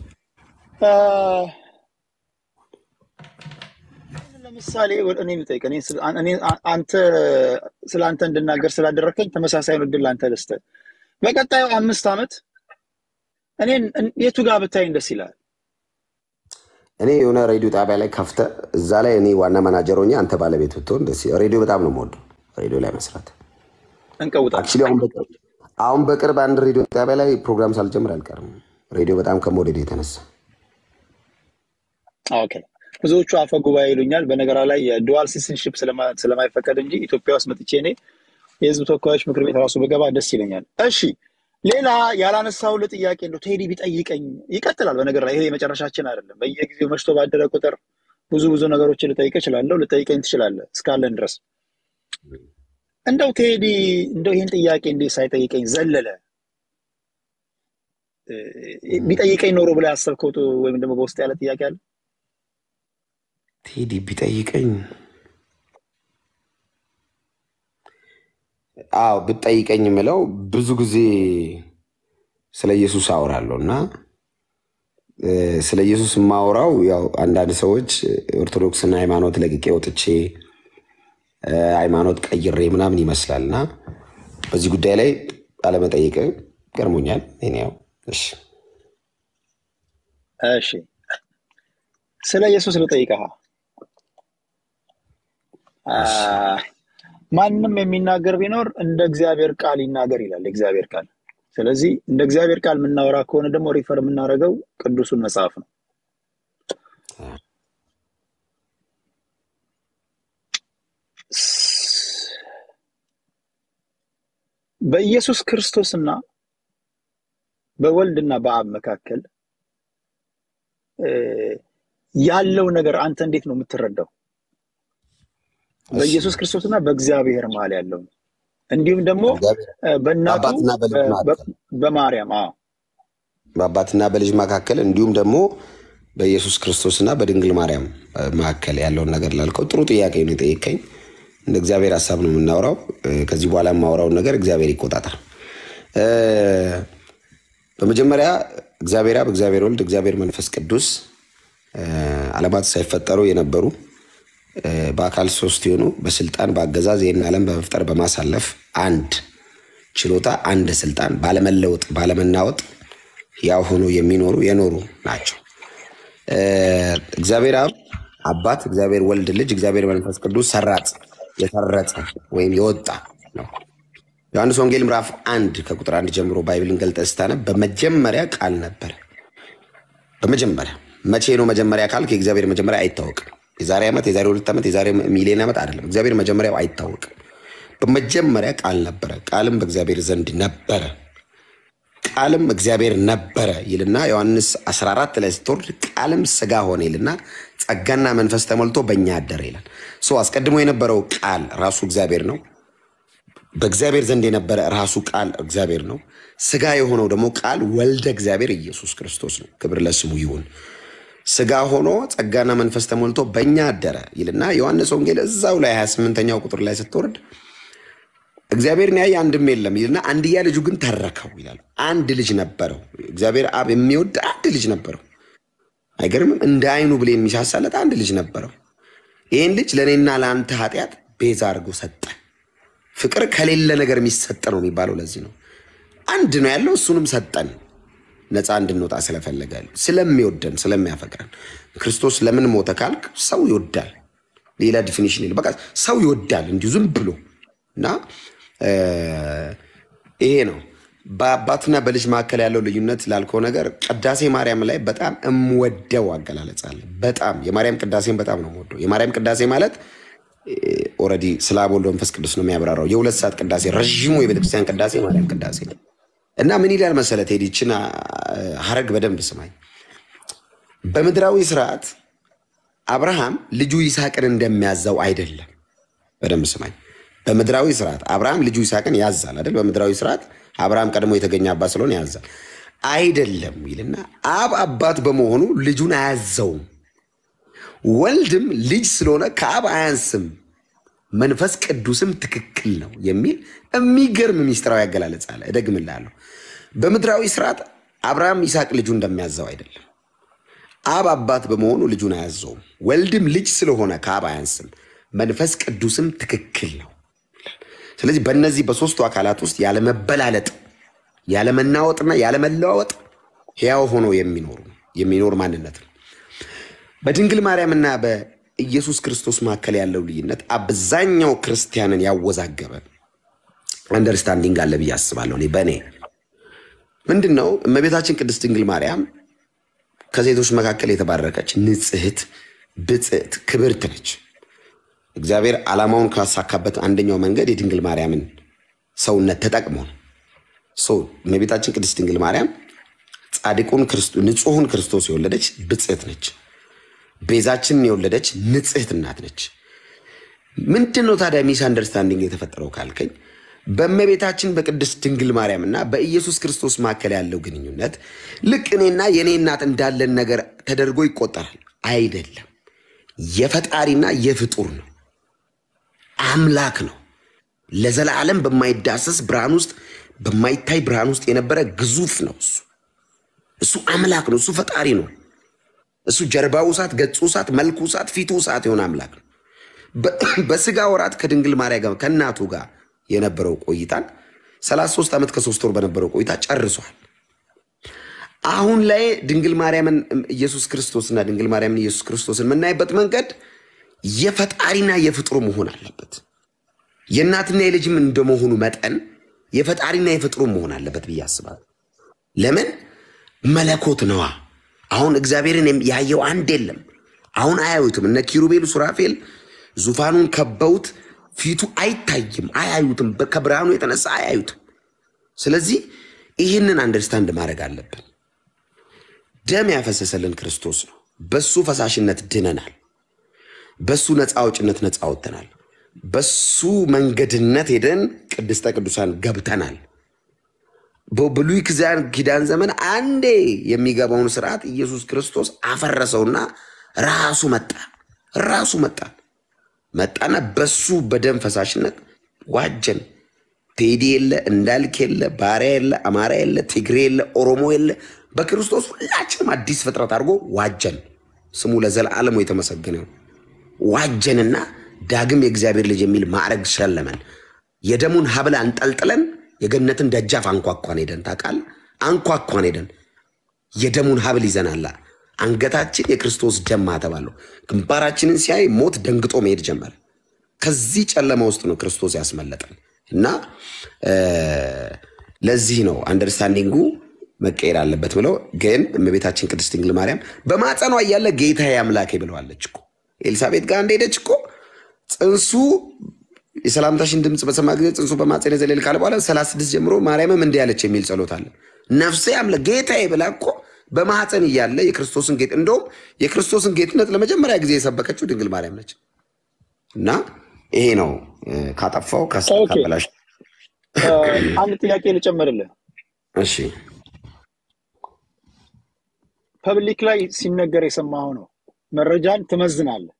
ለምሳሌ እኔ ልጠይቅ አንተ ስለ አንተ እንድናገር ስላደረከኝ ተመሳሳዩን እድል ለአንተ ልስጥህ። በቀጣዩ አምስት ዓመት እኔን የቱ ጋር ብታይኝ ደስ ይላል? እኔ የሆነ ሬዲዮ ጣቢያ ላይ ከፍተ እዛ ላይ እኔ ዋና ማናጀር ሆኜ አንተ ባለቤት ብትሆን ደስ ሬዲዮ በጣም ነው የምወደው ሬዲዮ ላይ መስራት እንቀውጣለን። አክቹዋሊ አሁን በቅርብ አሁን በቅርብ አንድ ሬዲዮ ጣቢያ ላይ ፕሮግራም ሳልጀምር አልቀርም። ሬዲዮ በጣም ከመውደድ የተነሳ ኦኬ ብዙዎቹ አፈ ጉባኤ ይሉኛል። በነገራ ላይ የዱዋል ሲቲዝንሺፕ ስለማይፈቀድ እንጂ ኢትዮጵያ ውስጥ መጥቼ እኔ የህዝብ ተወካዮች ምክር ቤት ራሱ በገባ ደስ ይለኛል። እሺ ሌላ ያላነሳሁልህ ጥያቄ እንደው ቴዲ ቢጠይቀኝ ይቀጥላል። በነገር ላይ ይሄ የመጨረሻችን አይደለም። በየጊዜው መሽቶ ባደረ ቁጥር ብዙ ብዙ ነገሮችን ልጠይቅ እችላለሁ። ልጠይቀኝ ትችላለህ እስካለን ድረስ እንደው ቴዲ እንደው ይህን ጥያቄ እንዴ ሳይጠይቀኝ ዘለለ ቢጠይቀኝ ኖሮ ብላ ያሰብከው ወይም ደግሞ በውስጥ ያለ ጥያቄ አለ? ቴዲ ቢጠይቀኝ አዎ ብጠይቀኝ የምለው ብዙ ጊዜ ስለ ኢየሱስ አወራለሁ እና ስለ ኢየሱስ የማወራው ያው አንዳንድ ሰዎች ኦርቶዶክስን ሃይማኖት ለቅቄ ወጥቼ ሃይማኖት ቀይሬ ምናምን ይመስላል እና በዚህ ጉዳይ ላይ አለመጠየቅ ገርሞኛል። ያው እሺ እሺ ስለ ኢየሱስ ልጠይቀሃ ማንም የሚናገር ቢኖር እንደ እግዚአብሔር ቃል ይናገር ይላል እግዚአብሔር ቃል። ስለዚህ እንደ እግዚአብሔር ቃል የምናወራ ከሆነ ደግሞ ሪፈር የምናደርገው ቅዱሱን መጽሐፍ ነው። በኢየሱስ ክርስቶስና በወልድና በአብ መካከል ያለው ነገር አንተ እንዴት ነው የምትረዳው? በኢየሱስ ክርስቶስና በእግዚአብሔር መሀል ያለው እንዲሁም ደግሞ በእናቱ በማርያም በአባትና በልጅ መካከል እንዲሁም ደግሞ በኢየሱስ ክርስቶስና በድንግል ማርያም መካከል ያለውን ነገር ላልከው ጥሩ ጥያቄ ነው የጠየቀኝ። እንደ እግዚአብሔር ሀሳብ ነው የምናወራው። ከዚህ በኋላ የማወራውን ነገር እግዚአብሔር ይቆጣጠር። በመጀመሪያ እግዚአብሔር አብ፣ እግዚአብሔር ወልድ፣ እግዚአብሔር መንፈስ ቅዱስ ዓለማት ሳይፈጠሩ የነበሩ በአካል ሶስት የሆኑ በስልጣን በአገዛዝ ይህን ዓለም በመፍጠር በማሳለፍ አንድ ችሎታ አንድ ስልጣን ባለመለወጥ ባለመናወጥ ያው ሆኖ የሚኖሩ የኖሩ ናቸው። እግዚአብሔር አብ አባት፣ እግዚአብሔር ወልድ ልጅ፣ እግዚአብሔር መንፈስ ቅዱስ ሰራጽ የተረጸ ወይም የወጣ ነው። ዮሐንስ ወንጌል ምዕራፍ አንድ ከቁጥር አንድ ጀምሮ ባይብልን ገልጠ ስታነብ በመጀመሪያ ቃል ነበር። በመጀመሪያ መቼ ነው መጀመሪያ ካልክ የእግዚአብሔር መጀመሪያ አይታወቅም። የዛሬ ዓመት፣ የዛሬ ሁለት ዓመት፣ የዛሬ ሚሊዮን ዓመት አይደለም። እግዚአብሔር መጀመሪያው አይታወቅም። በመጀመሪያ ቃል ነበረ፣ ቃልም በእግዚአብሔር ዘንድ ነበረ፣ ቃልም እግዚአብሔር ነበረ ይልና ዮሐንስ 14 ላይ ስትወርድ ቃልም ስጋ ሆነ ይልና ጸጋና መንፈስ ተሞልቶ በእኛ አደረ ይላል። ሶ አስቀድሞ የነበረው ቃል ራሱ እግዚአብሔር ነው። በእግዚአብሔር ዘንድ የነበረ ራሱ ቃል እግዚአብሔር ነው። ስጋ የሆነው ደግሞ ቃል ወልደ እግዚአብሔር ኢየሱስ ክርስቶስ ነው። ክብር ለስሙ ይሁን። ስጋ ሆኖ ጸጋና መንፈስ ተሞልቶ በእኛ አደረ ይልና ዮሐንስ ወንጌል እዛው ላይ 28ኛው ቁጥር ላይ ስትወርድ እግዚአብሔርን ያየ አንድም የለም ይልና አንድያ ልጁ ግን ተረከው ይላል። አንድ ልጅ ነበረው። እግዚአብሔር አብ የሚወድ አንድ ልጅ ነበረው። አይገርምም? እንደ አይኑ ብሌ የሚሳሳለት አንድ ልጅ ነበረው። ይህን ልጅ ለእኔና ለአንተ ኃጢአት ቤዛ አድርጎ ሰጠ። ፍቅር ከሌለ ነገር የሚሰጥ ነው የሚባለው ለዚህ ነው። አንድ ነው ያለው፣ እሱንም ሰጠን ነፃ እንድንወጣ ስለፈለገ ስለሚወደን ስለሚያፈቅረን። ክርስቶስ ለምን ሞተ ካልክ ሰው ይወዳል። ሌላ ዲፊኒሽን የለም። በቃ ሰው ይወዳል እንዲሁ ዝም ብሎ እና ይሄ ነው በአባትና በልጅ መካከል ያለው ልዩነት ላልከው ነገር ቅዳሴ ማርያም ላይ በጣም እምወደው አገላለጽ አለ። በጣም የማርያም ቅዳሴን በጣም ነው የምወደው። የማርያም ቅዳሴ ማለት ኦልሬዲ ስለ አብ ወልድ መንፈስ ቅዱስ ነው የሚያብራራው። የሁለት ሰዓት ቅዳሴ ረዥሙ የቤተክርስቲያን ቅዳሴ ማርያም ቅዳሴ ነው እና ምን ይላል መሰለህ ቴዲ፣ ይህችን ሀረግ በደንብ ስማኝ። በምድራዊ ስርዓት አብርሃም ልጁ ይስሐቅን እንደሚያዛው አይደለም። በደንብ ስማኝ። በምድራዊ ስርዓት አብርሃም ልጁ ይስሐቅን ያዛል አይደል? በምድራዊ ስርዓት አብርሃም ቀድሞ የተገኘ አባት ስለሆነ ያዛል አይደለም ይልና አብ አባት በመሆኑ ልጁን አያዘውም። ወልድም ልጅ ስለሆነ ከአብ አያንስም፣ መንፈስ ቅዱስም ትክክል ነው የሚል የሚገርም ሚስጥራዊ አገላለጽ አለ። እደግምልሃለሁ። በምድራዊ ስርዓት አብርሃም ይስሐቅ ልጁ እንደሚያዘው አይደለም። አብ አባት በመሆኑ ልጁን አያዘውም። ወልድም ልጅ ስለሆነ ከአብ አያንስም፣ መንፈስ ቅዱስም ትክክል ነው። ስለዚህ በእነዚህ በሶስቱ አካላት ውስጥ ያለመበላለጥ ያለመናወጥና ያለመለዋወጥ ሕያው ሆኖ የሚኖሩ የሚኖር ማንነት ነው። በድንግል ማርያምና በኢየሱስ ክርስቶስ መካከል ያለው ልዩነት አብዛኛው ክርስቲያንን ያወዛገበ አንደርስታንዲንግ አለ ብዬ አስባለሁ። እኔ በእኔ ምንድን ነው እመቤታችን ቅድስት ድንግል ማርያም ከሴቶች መካከል የተባረከች ንጽሕት፣ ብጽዕት፣ ክብርት ነች። እግዚአብሔር ዓላማውን ካሳካበት አንደኛው መንገድ የድንግል ማርያምን ሰውነት ተጠቅሞ ነው። እመቤታችን ቅድስት ድንግል ማርያም ጻድቁን ንጹሑን ክርስቶስ የወለደች ብጽዕት ነች። ቤዛችንን የወለደች ንጽሕት እናት ነች። ምንድን ነው ታዲያ ሚስ አንደርስታንዲንግ የተፈጠረው ካልከኝ በእመቤታችን በቅድስት ድንግል ማርያም እና በኢየሱስ ክርስቶስ መካከል ያለው ግንኙነት ልክ እኔና የእኔ እናት እንዳለን ነገር ተደርጎ ይቆጠራል። አይደለም። የፈጣሪና የፍጡር ነው። አምላክ ነው። ለዘላለም በማይዳሰስ ብርሃን ውስጥ በማይታይ ብርሃን ውስጥ የነበረ ግዙፍ ነው። እሱ እሱ አምላክ ነው። እሱ ፈጣሪ ነው። እሱ ጀርባው እሳት፣ ገጹ እሳት፣ መልኩ እሳት፣ ፊቱ እሳት የሆነ አምላክ ነው። በስጋ ወራት ከድንግል ማርያም ጋር ከእናቱ ጋር የነበረው ቆይታን 33 ዓመት ከሶስት ወር በነበረው ቆይታ ጨርሷል። አሁን ላይ ድንግል ማርያምን ኢየሱስ ክርስቶስና ድንግል ማርያምን ኢየሱስ ክርስቶስን የምናይበት መንገድ የፈጣሪና የፍጡር መሆን አለበት። የእናትና የልጅም እንደመሆኑ መጠን የፈጣሪና የፍጡር መሆን አለበት ብዬ አስባለሁ። ለምን መለኮት ነዋ። አሁን እግዚአብሔርን ያየው አንድ የለም። አሁን አያዩትም። እነ ኪሩቤል ሱራፌል ዙፋኑን ከበውት ፊቱ አይታይም፣ አያዩትም። ከብርሃኑ የተነሳ አያዩትም። ስለዚህ ይህንን አንደርስታንድ ማድረግ አለብን። ደም ያፈሰሰልን ክርስቶስ ነው። በሱ ፈሳሽነት ድነናል። በሱ ነፃ አውጭነት ነፃ ወጥተናል። በሱ መንገድነት ሄደን ቅድስተ ቅዱሳን ገብተናል። በብሉይ ኪዳን ዘመን አንዴ የሚገባውን ስርዓት ኢየሱስ ክርስቶስ አፈረሰውና ራሱ መጣ ራሱ መጣ መጣና በሱ በደም ፈሳሽነት ዋጀን። ቴዲ የለ እንዳልክ የለ ባሪያ የለ አማራ የለ ትግሬ የለ ኦሮሞ የለ በክርስቶስ ሁላችንም አዲስ ፍጥረት አድርጎ ዋጀን። ስሙ ለዘላለሙ የተመሰገነ ይሁን። ዋጀንና ዳግም የእግዚአብሔር ልጅ የሚል ማዕረግ ሸለመን። የደሙን ሀብል አንጠልጥለን የገነትን ደጃፍ አንኳኳን ሄደን ታውቃለህ? አንኳኳን ሄደን የደሙን ሀብል ይዘናላ። አንገታችን የክርስቶስ ደም ማተባለሁ። ግንባራችንን ሲያይ ሞት ደንግጦ መሄድ ጀመረ። ከዚህ ጨለማ ውስጥ ነው ክርስቶስ ያስመለጠን እና ለዚህ ነው አንደርስታንዲንጉ መቀየር አለበት ብለው ግን እመቤታችን ቅድስት ድንግል ማርያም በማፀኗ እያለ ጌታዬ አምላኬ ብለዋለች እኮ ኤልሳቤጥ ጋር እንደሄደች እኮ ፅንሱ የሰላምታሽን ድምፅ በሰማ ጊዜ ፅንሱ በማፀን ዘለል ካለ በኋላ ሰላሳ ስድስት ጀምሮ ማርያምም እንዲህ ያለች የሚል ጸሎት አለ። ነፍሴ አምለ ጌታዬ ብላ እኮ በማህፀን እያለ የክርስቶስን ጌጥ እንደውም የክርስቶስን ጌትነት ለመጀመሪያ ጊዜ የሰበከችው ድንግል ማርያም ነች። እና ይሄ ነው ካጠፋው ካበላሽ። አንድ ጥያቄ ልጨምርልህ። እሺ ፐብሊክ ላይ ሲነገር የሰማኸው ነው። መረጃን ትመዝናለህ።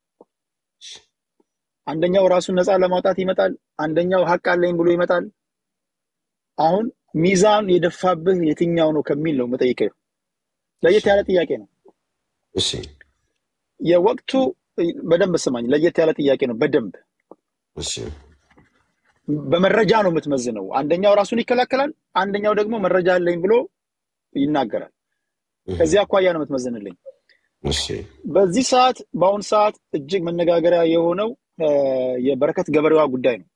አንደኛው ራሱን ነፃ ለማውጣት ይመጣል፣ አንደኛው ሀቅ አለኝ ብሎ ይመጣል። አሁን ሚዛን የደፋብህ የትኛው ነው ከሚል ነው መጠይቀው። ለየት ያለ ጥያቄ ነው። እሺ የወቅቱ በደንብ ስማኝ፣ ለየት ያለ ጥያቄ ነው። በደንብ እሺ በመረጃ ነው የምትመዝነው። አንደኛው ራሱን ይከላከላል፣ አንደኛው ደግሞ መረጃ አለኝ ብሎ ይናገራል። ከዚህ አኳያ ነው የምትመዝንልኝ። እሺ በዚህ ሰዓት በአሁኑ ሰዓት እጅግ መነጋገሪያ የሆነው የበረከት ገበሬዋ ጉዳይ ነው።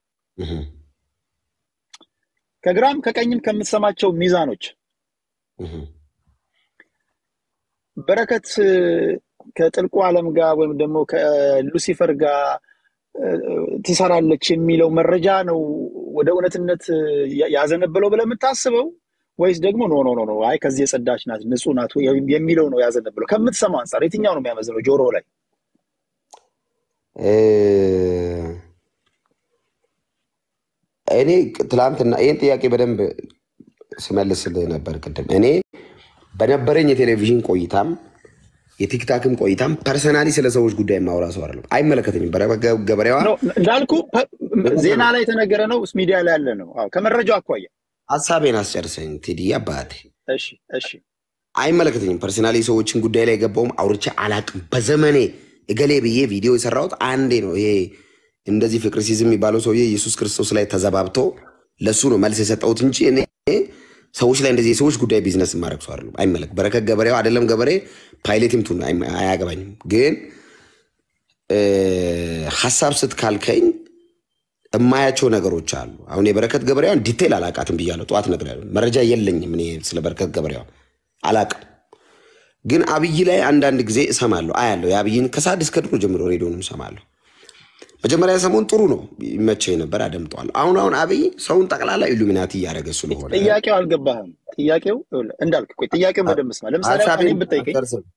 ከግራም ከቀኝም ከምትሰማቸው ሚዛኖች በረከት ከጥልቁ ዓለም ጋር ወይም ደግሞ ከሉሲፈር ጋር ትሰራለች የሚለው መረጃ ነው ወደ እውነትነት ያዘነበለው ብለህ የምታስበው ወይስ ደግሞ ኖ ኖ ኖ አይ ከዚህ የጸዳች ናት ንጹህ ናት የሚለው ነው ያዘነበለው? ከምትሰማው አንጻር የትኛው ነው የሚያመዝነው ጆሮ ላይ? እኔ ትላንትና ይህን ጥያቄ በደንብ ስመልስልህ ነበር ቅድም። እኔ በነበረኝ የቴሌቪዥን ቆይታም የቲክታክም ቆይታም ፐርሰናሊ ስለ ሰዎች ጉዳይ የማወራ ሰው አይደለም። አይመለከተኝም። ገበሬዋ እንዳልኩ ዜና ላይ የተነገረ ነው፣ ሚዲያ ላይ ያለ ነው። ከመረጃው አኳያ ሀሳቤን አስጨርሰኝ ቴዲ አባቴ። እሺ እሺ። አይመለከተኝም። ፐርሰናሊ ሰዎችን ጉዳይ ላይ የገባውም አውርቼ አላቅም። በዘመኔ እገሌ ብዬ ቪዲዮ የሰራሁት አንዴ ነው። ይሄ እንደዚህ ፍቅር ሲዝም የሚባለው ሰውዬ ኢየሱስ ክርስቶስ ላይ ተዘባብቶ ለሱ ነው መልስ የሰጠሁት እንጂ እኔ ሰዎች ላይ እንደዚህ የሰዎች ጉዳይ ቢዝነስ ማድረግ ሰው አይደለም። አይመለክ በረከት ገበሬው አይደለም ገበሬ ፓይሌትም ቱን አያገባኝም። ግን ሀሳብ ስትካልከኝ የማያቸው ነገሮች አሉ። አሁን የበረከት ገበሬዋን ዲቴል አላቃትም ብያለሁ። ጠዋት እነግርሃለሁ። መረጃ የለኝም እኔ ስለ በረከት ገበሬዋ አላቅም። ግን አብይ ላይ አንዳንድ ጊዜ እሰማለሁ፣ አያለሁ። የአብይን ከሰዓት እስከ ድሮ ጀምሮ ሬዲዮንም እሰማለሁ። መጀመሪያ ሰሞን ጥሩ ነው ይመቸኝ ነበር፣ አደምጠዋለሁ። አሁን አሁን አብይ ሰውን ጠቅላላ ኢሉሚናቲ እያደረገ ስለሆነ ጥያቄው አልገባህም። ጥያቄው እንዳልክ ቆይ፣ ጥያቄውን በደንብ ስማ። ለምሳሌ እኔን ብጠይቀኝ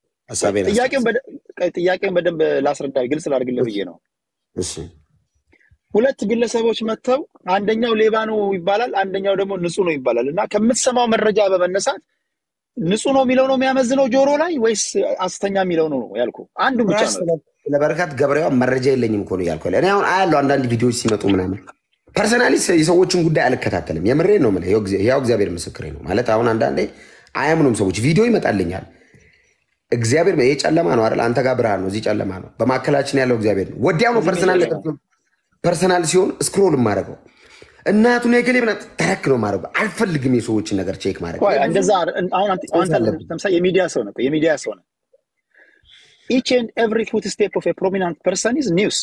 ጥያቄውን በደንብ ላስረዳ፣ ግልጽ ላድርግልህ ብዬ ነው። እሺ ሁለት ግለሰቦች መጥተው አንደኛው ሌባ ነው ይባላል፣ አንደኛው ደግሞ ንጹህ ነው ይባላል። እና ከምትሰማው መረጃ በመነሳት ንጹህ ነው የሚለው ነው የሚያመዝነው ጆሮ ላይ ወይስ አስተኛ የሚለው ነው ያልኩ? አንዱ ብቻ ነው። ለበረከት ገበሬዋ መረጃ የለኝም እኮ ነው እያልኩ እኔ አሁን አያለሁ አንዳንድ ቪዲዮዎች ሲመጡ ምናምን ፐርሰናሊ የሰዎችን ጉዳይ አልከታተልም። የምሬ ነው የምልህ፣ ያው እግዚአብሔር ምስክሬ ነው ማለት አሁን አንዳንዴ አያምኑም ሰዎች። ቪዲዮ ይመጣልኛል። እግዚአብሔር ይሄ ጨለማ ነው አይደል? አንተ ጋር ብርሃን ነው፣ እዚህ ጨለማ ነው። በማዕከላችን ያለው እግዚአብሔር ነው። ወዲያው ነው ፐርሰናል ፐርሰናል ሲሆን ስክሮል የማደርገው እናቱን የገሌ ብና ተረክ ነው ማድረግ አልፈልግም። የሰዎችን ነገር ቼክ ማድረግ እንደዛ አሁን ለምሳሌ የሚዲያ ሰው ነው የሚዲያ ሰው ነው ኢች ኤንድ ኤቭሪ ፉት ስቴፕ ኦፍ ፕሮሚናንት ፐርሰን ኢዝ ኒውስ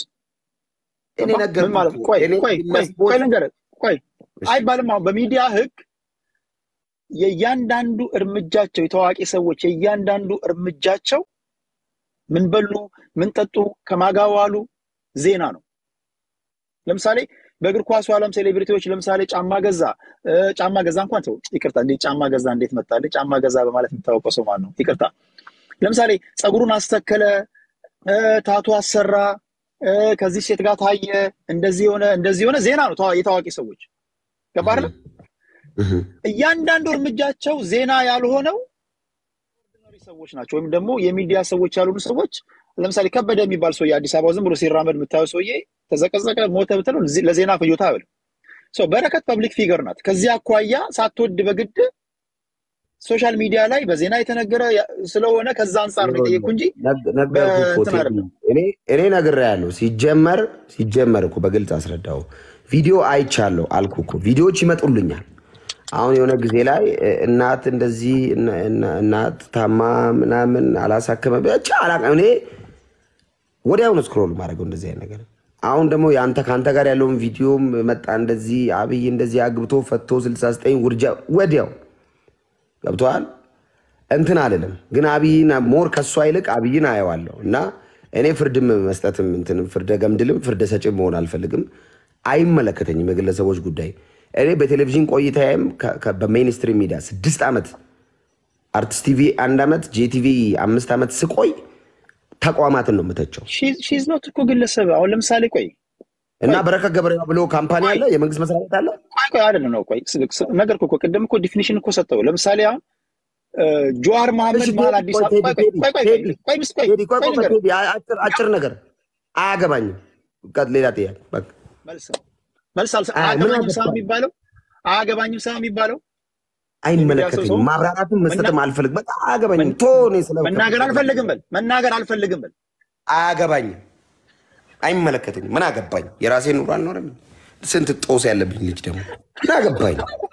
ቆይ ልንገርህ ቆይ አይባልም አሁን በሚዲያ ህግ የእያንዳንዱ እርምጃቸው የታዋቂ ሰዎች የእያንዳንዱ እርምጃቸው ምን በሉ ምን ጠጡ ከማጋዋሉ ዜና ነው ለምሳሌ በእግር ኳሱ ዓለም ሴሌብሪቲዎች ለምሳሌ ጫማ ገዛ ጫማ ገዛ እንኳን ተው ይቅርታ እንዴ ጫማ ገዛ እንዴት መጣለ ጫማ ገዛ በማለት የሚታወቀው ሰው ማን ነው ይቅርታ ለምሳሌ ፀጉሩን አስተከለ ታቱ አሰራ ከዚህ ሴት ጋር ታየ እንደዚህ የሆነ እንደዚህ የሆነ ዜና ነው የታዋቂ ሰዎች ገባር እያንዳንዱ እርምጃቸው ዜና ያልሆነው ሰዎች ናቸው ወይም ደግሞ የሚዲያ ሰዎች ያልሆኑ ሰዎች ለምሳሌ ከበደ የሚባል ሰውዬ አዲስ አበባ ዝም ብሎ ሲራመድ የምታየው ሰውዬ ተዘቀዘቀ ሞተ ብትለው ለዜና ፍጆታ ብል በረከት ፐብሊክ ፊገር ናት ከዚህ አኳያ ሳትወድ በግድ ሶሻል ሚዲያ ላይ በዜና የተነገረ ያ- ስለሆነ ከዛ አንጻር ነው የጠየቅኩ እንጂ ነገርኩህ እኮ በእንትን ቴዲ። አይደለም። እኔ እኔ ነግሬሃለሁ። ሲጀመር ሲጀመር እኮ በግልጽ አስረዳው። ቪዲዮ አይቻለሁ አልኩ እኮ ቪዲዮዎች ይመጡልኛል። አሁን የሆነ ጊዜ ላይ እ፣ እናት እንደዚህ እነ- እነ- እናት ታማ ምናምን አላሳከመ ብቻ አላውቅም። እኔ ወዲያውኑ ስክሮል ማድረገው እንደዚህ አይነት ነገር። አሁን ደግሞ የአንተ ከአንተ ጋር ያለውን ቪዲዮም መጣ እንደዚህ አብይ እንደዚህ አግብቶ ፈቶ 69 ውርጃ ወዲያው ገብተዋል። እንትን አልልም ግን አብይን ሞር ከእሷ ይልቅ አብይን አየዋለሁ እና እኔ ፍርድም መስጠትም እንትንም ፍርደ ገምድልም ፍርደ ሰጭም መሆን አልፈልግም። አይመለከተኝም የግለሰቦች ጉዳይ። እኔ በቴሌቪዥን ቆይታዬም ከ- ከ- በሜይንስትሪም ሚዲያ ስድስት ዓመት አርቲስት ቲቪ አንድ ዓመት ጄቲቪ አምስት ዓመት ስቆይ ተቋማትን ነው የምተቸው ሺዝ ኖት እኮ ግለሰብ። አሁን ለምሳሌ ቆይ እና በረከት ገበሬዋ ብሎ ካምፓኒ አለ፣ የመንግስት መስሪያ ቤት አለ። ቆይ ቆይ አይደለም ነው ቆይ ስ- ስ- ነገር እኮ ቅድም እኮ ዲፊኒሽን እኮ ሰጠው። ለምሳሌ አሁን እ፣ ጀዋር መሐመድ እሺ መሀል ቴዲ፣ አዲስ ቆይ አበባ ቴዲ፣ ቆይ ቆይ ቆይ ቴዲ፣ ቆይ ምስ ቆይ ቴዲ፣ ቆይ ቆይ ቆይ ነገር ቴዲ፣ አጭር አጭር ነገር አያገባኝም። ቀጥ ሌላ ጥያቄ በቃ መልስ መልስ አልሰ- አ- ምን አያገባኝም ሰው አገባኝ? የሚባለው አያገባኝም ሰው የሚባለው የሚዲያ ሰው አይመለከተኝም። ሰው ማብራራትም መስጠትም መና- አልፈልግም። በቃ አያገባኝም። መን- ቶ እኔ ስለ መናገር አልፈልግም በል መናገር አልፈልግም በል አያገባኝም፣ አይመለከተኝም። ምን አገባኝ? የራሴ ኑሮ አልኖርም። ስንት ጦስ ያለብኝ ልጅ ደግሞ ምን አገባኝ?